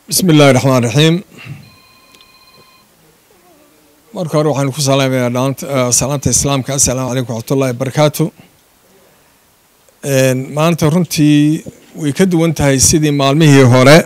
bismi illaahi raxmaan raxiim marka hore waxaanu ku salaamayaa salaanta islaamka assalaamu calaykum waxmatullahi wabarakaatu maanta runtii way ka duwan tahay sidii maalmihii hore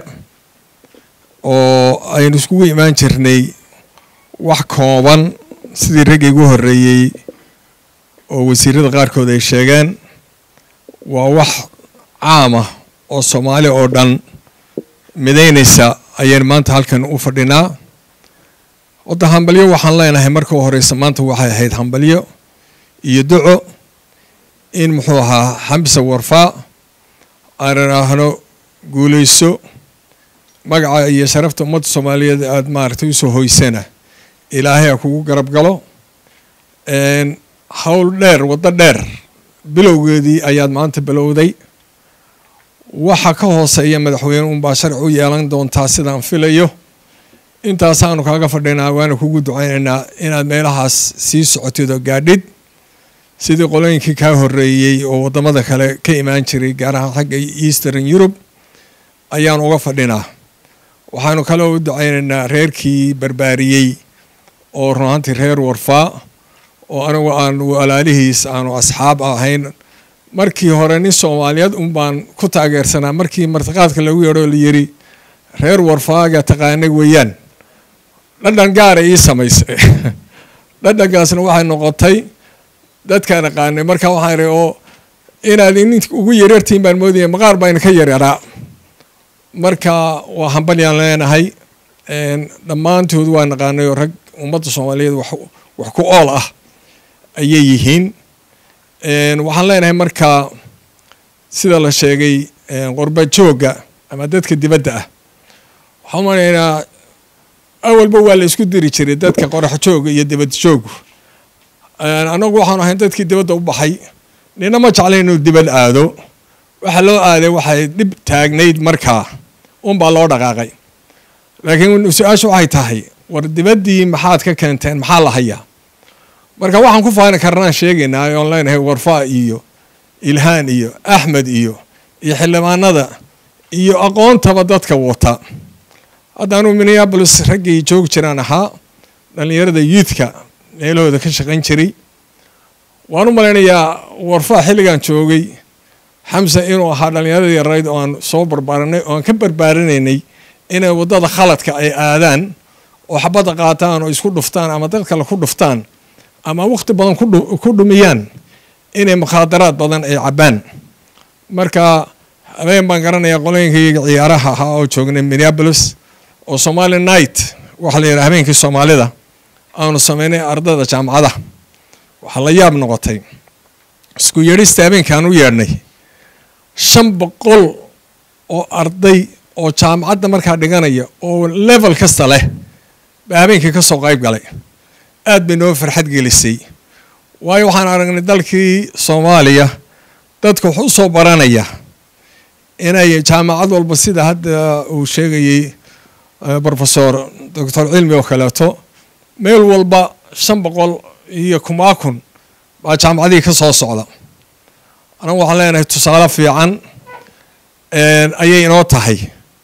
oo aynu iskugu imaan jirnay wax kooban sidii raggii ugu horreeyey oo wasiirada qaarkood ay sheegeen waa wax caama oo soomaali oo dhan midaynaysa ayaynu maanta halkan u fadhinaa wadda hambalyo waxaan leenahay marka u horeysa maanta waxay ahayd hambalyo iyo duco in muxuu ahaa xamsa warfaa aan idhaahno guulayso magaca iyo sharafta ummadda soomaaliyeed aada maaragtay usoo hoysana ilaahay ha kugu garab galo howl dheer waddo dheer bilowgeedii ayaad maanta bilowday waxa ka hooseeya madaxweyne unbaa sharci u yeelan doontaa sidaan filayo intaasaanu kaaga fadhinaa waana kugu ducaynaynaa inaad meelahaas sii socotid oo gaadhid sidii qolooyinkii kaa horreeyey oo waddamada kale ka imaan jiray gaar ahaan xagga eastern yurub ayaanu uga fadhinaa waxaanu kaloo u ducaynaynaa reerkii barbaariyey oo run ahaantii reer warfaa oo anigu aanu walaalihiis aanu asxaab ahayn markii hore nin soomaaliyeed un baan ku taageersanaa markii martiqaadka lagu yeedho la yiri reer warfaaga taqaanay weeyaan dhadhan gaara ii samaysay dhadhankaasna waxay noqotay dadkaan aqaanay marka waxaan ihi oo inaad inin ugu yaryartiin baan moodaya maqaar baa idinka yaryaraa marka waa hambalyaan leenahay dhammaantood waa naqaanay oo rag ummadda soomaaliyeed wax ku ool ah ayay yihiin waxaan leenahay marka sida la sheegay qorba joogga ama dadka dibadda ah waxaan umanaynaa awalba waa la isku diri jiray dadka qorax jooga iyo dibad joogu annagu waxaanu ahayn dadkii dibadda u baxay nina ma jeclay inuu dibad aado waxa loo aaday waxay dhib taagnayd markaa unbaa loo dhaqaaqay laakiin su-aashu waxay tahay war dibaddii maxaad ka keenteen maxaa la hayaa marka waxaan ku faani karnaan sheegaynaa oon leenahay warfaa iyo ilhaan iyo axmed iyo iyo xildhibaanada iyo aqoontaba dadka wata haddaanu minneabolis raggii joogi jiraan ahaa dhallinyarada youthka meelahooda ka shaqayn jiray waan u malaynayaa warfaa xilligan joogay xamsa inuu ahaa dhallinyaradii yarayd oo aan soo barbaaranay oo aan ka barbaarinaynay inay waddada khaladka ay aadaan oo xabadda qaataan oo isku dhuftaan ama dad kale ku dhuftaan ama wakhti badan ku dhumiyaan inay mukhaadaraad badan ay cabbaan marka habeen baan garanayaa qolooyinkayga ciyaaraha ahaa oo joognay minneabolis oo somali night waxaa la yidhaha habeenkii soomaalida aanu sameynay ardada jaamacada waxaa la yaab noqotay isku yeedhista habeenkaan u yeedhnay shan boqol oo arday oo jaamacadda markaa dhiganaya oo level kasta leh baa habeenkii ka soo qayb galay aad bay noo farxad gelisay waayo waxaan aragnay dalkii soomaaliya dadka wax u soo baranaya inay jaamacad walba sida hadda uu sheegayey profesor doctor cilmi oo kaleeto meel walba shan boqol iyo kumaa kun baa jaamacadihii ka soo socda anagu waxaan leenahay tusaale fiican ayay inoo tahay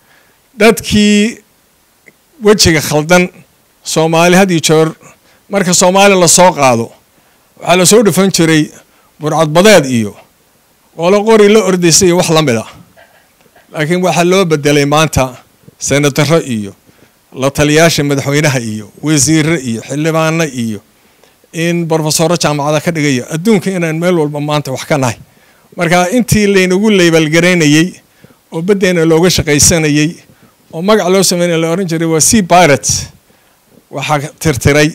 dadkii wejiga khaldan soomaali had iyo joor marka soomaali lasoo qaado waxaa lasoo dhufan jiray burcadbadeed iyo qolo qori la ordaysa iyo wax la mid a laakiin waxaa loo bedelay maanta senataro iyo la taliyaasha madaxweynaha iyo wasiire iyo xildhibaano iyo in brofesoro jaamacada ka dhigayo adduunka inaan meel walba maanta wax ka nahay marka intii laynagu leybaalgaraynayey oo baddeena looga shaqaysanayey oo magac loo sameynaya la ohan jiray waa c pirate waxaa tirtiray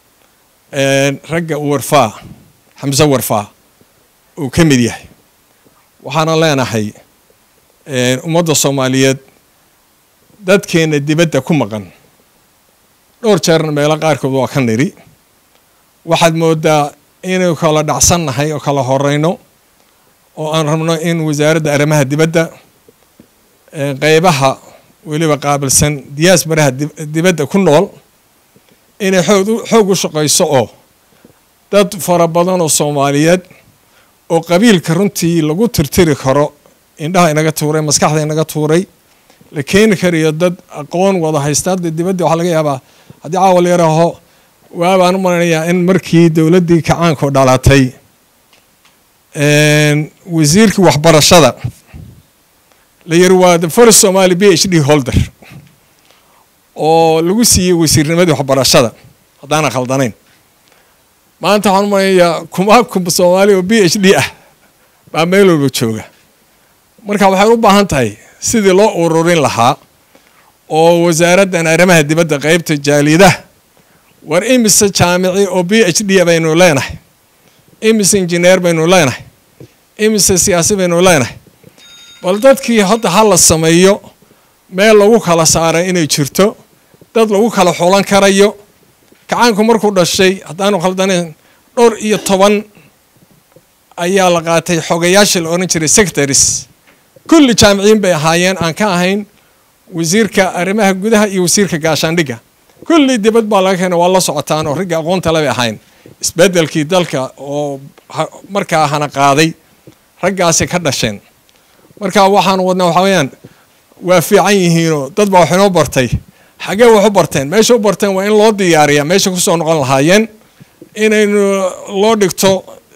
ragga warfaa xamse warfaa uu ka mid yahay waxaana leenahay ummadda soomaaliyeed dadkeena dibadda ku maqan dhowr jeerna meelo qaarkood waa ka nidhi waxaad moodaa inaynu kala dhacsannahay oo kala horeyno oo aan rabno in wasaaradda arrimaha dibadda qeybaha weliba qaabilsan diyaasbaraha dibadda ku nool inay xoog u shaqayso oo dad fara badan oo soomaaliyeed oo qabiilka runtii lagu tirtiri karo indhaha inaga tuuray maskaxda inaga tuuray la keeni karayo dad aqoon wada haysta hadda dibadda waxaa laga yaabaa haddii caawa la yaraho waabaan u malanayaa in markii dowladdii kacaanku dhalatay wasiirkii waxbarashada la yiri waa the first somali b h d holder oo lagu siiyey wasiirnimadii waxbarashada haddaana khaldanayn maanta waxaan u malanayaa kuma kum soomaali oo b h d ah baa meel walba jooga marka waxay u baahan tahay sidii loo ururin lahaa oo wasaaraddan arrimaha dibadda qeybta jaalidaha war imise jaamici oo b h d baynu leenahay imise injineer baynu leenahay imise siyaasi baynu leenahay bal dadkii hadda ha la sameeyo meel lagu kala saaray inay jirto dad lagu kala xulan karayo kacaanku markuu dhashay haddaanu khaldanayn dhowr iyo toban ayaa la qaatay xogayaashii la odhan jiray secretaries kulli jaamiciyiin bay ahaayeen aan ka ahayn wasiirka arrimaha gudaha iyo wasiirka gaashaandhigga kulli dibad baa laga keena waa la socotaan oo ragga aqoonta le bay ahayn isbeddelkii dalka oo markaa hana qaaday raggaasi ka dhasheen marka waxaan wadnaa waxaa weyaan waa fiican yihiinoo dad baa wax inoo bartay xaggee wax u barteen meesha u barteen waa in loo diyaariyaa meesha kusoo noqon lahaayeen inaynu loo dhigto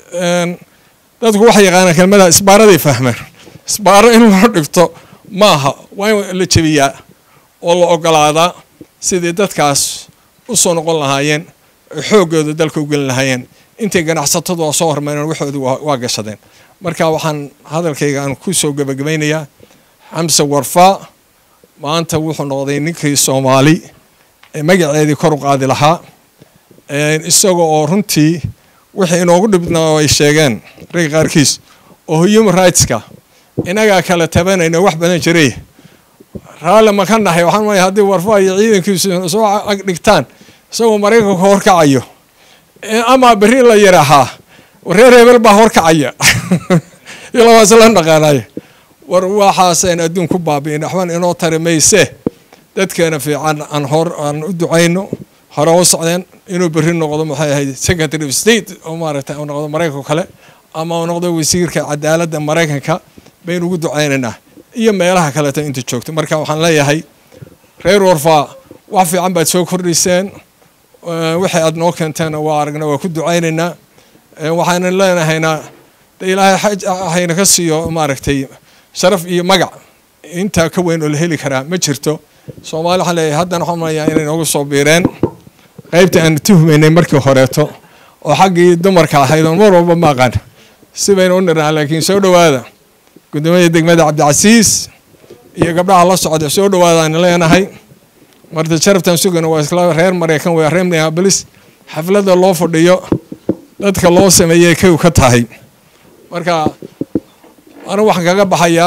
dadku waxay yaqaanaan kelmada isbaaraday fahmeen isbaaro in loo dhigto maaha waa in la jebiyaa oo la ogolaadaa sidii dadkaas u soo noqon lahaayeen xooggooda dalka u gelin lahaayeen intay ganacsatadu waa soo hormareen waxoodu waa gashadeen marka waxaan hadalkayga aan ku soo gebagabaynayaa xamse warfaa maanta wuxuu noqday ninkii soomaali ee magaceedii kor u qaadi lahaa isaga oo runtii wixii inoogu dhibnaa ay sheegeen ragga qaarkiis oo human rightska inagaa kala tabanayna wax badan jiray raalle ma ka nahay waxaan maya haddii warfaa iyo ciidankiisu soo ag dhigtaan isagoo maraykanka horkacayo ama berri la yidhaahaa reer hebel baa horkacaya ilawaas la dhaqaanaya war waxaasayn adduun ku baabi'in waxban inoo tari mayse dadkeena fiican aan hor aan u ducayno hore u socdeen inuu berri noqdo maxay ahayd secretary of state oo maaragtay u noqdo maraykanka kale ama u noqdo wasiirka cadaaladda maraykanka baynu ugu ducaynaynaa iyo meelaha kaleeto inta joogto marka waxaan leeyahay reer warfaa wax fiican baad soo kordhiseen wixii aad noo keenteen waa aragna waa ku ducaynaynaa waxaana leenahaynaa de ilaahay hayna ka siiyo maaragtay sharaf iyo magac intaa ka weyn oo la heli karaa ma jirto soomaali waxaan leeyahay haddana waxaan manayaa inay noogu soo biireen qaybta aan tuhmaynay markii horeeto oo xaggii dumarka ahayd oon mar walba ma aqaan si baynu u nirnaa laakiin soo dhowaada guddoomiyada degmada cabdicasiis iyo gabdhaha la socda soo dhowaadaan leenahay marta sharaftan sugana waa isla reer maraykan waa reer minneapolis xafladda loo fadhiyo dadka loo sameeyey kay ka tahay marka anigu waxaan kaga baxayaa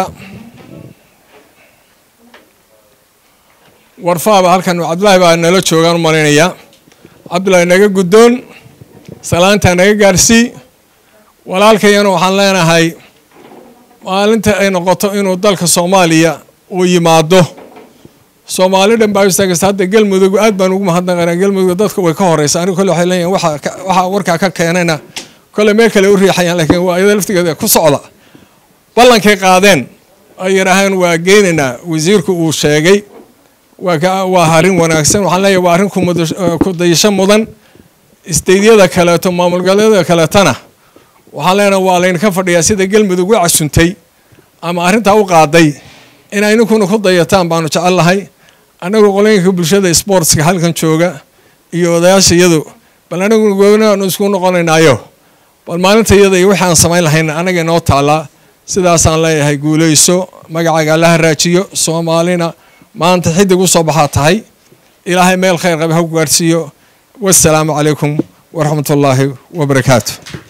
warfaaba halkan cabdullaahi baa nala joogaan u malaynayaa cabdullaahi naga guddoon salaantaa naga gaarsii walaalkayana waxaan leenahay maalinta ay noqoto inuu dalka soomaaliya uu yimaado soomaali dhan baa istaagaysa hadda galmudug aad baan ugu mahadnaqanaa galmudug dadka way ka horeysa anigu kole waxay leeyihin waxa waxaa warkaa ka keenayna kole meel kale u riixayaan laakiin waa iyada laftigeeda ku socda ballankay qaadeen ay yidhaaheen waa geynaynaa wasiirku uu sheegay waa waa arrin wanaagsan waxaan leeyahay waa arrin ku dayasho mudan isteydyada kaleeto maamul goboleedyada kaleetana waxaan leenahay waa laydinka fadhiyaa sida galmudug u casuntay ama arrintaa u qaaday inay ninkuna ku dayataan baanu jecel lahay annagu qolooyinka bulshada sportska halkan jooga iyo odayaasha iyadu bal anaguna goobnaanu isku noqonaynaayo bal maalinta iyada iyo wixii aan samayn lahayn annaga inoo taallaa sidaasaan leeyahay guulayso magacaaga alla haraajiyo soomaalina maanta xidig u soo baxaa tahay ilaahay meel khayr qaba ha ku gaadhsiiyo wassalaamu calaykum waraxmat ullaahi wabarakaatu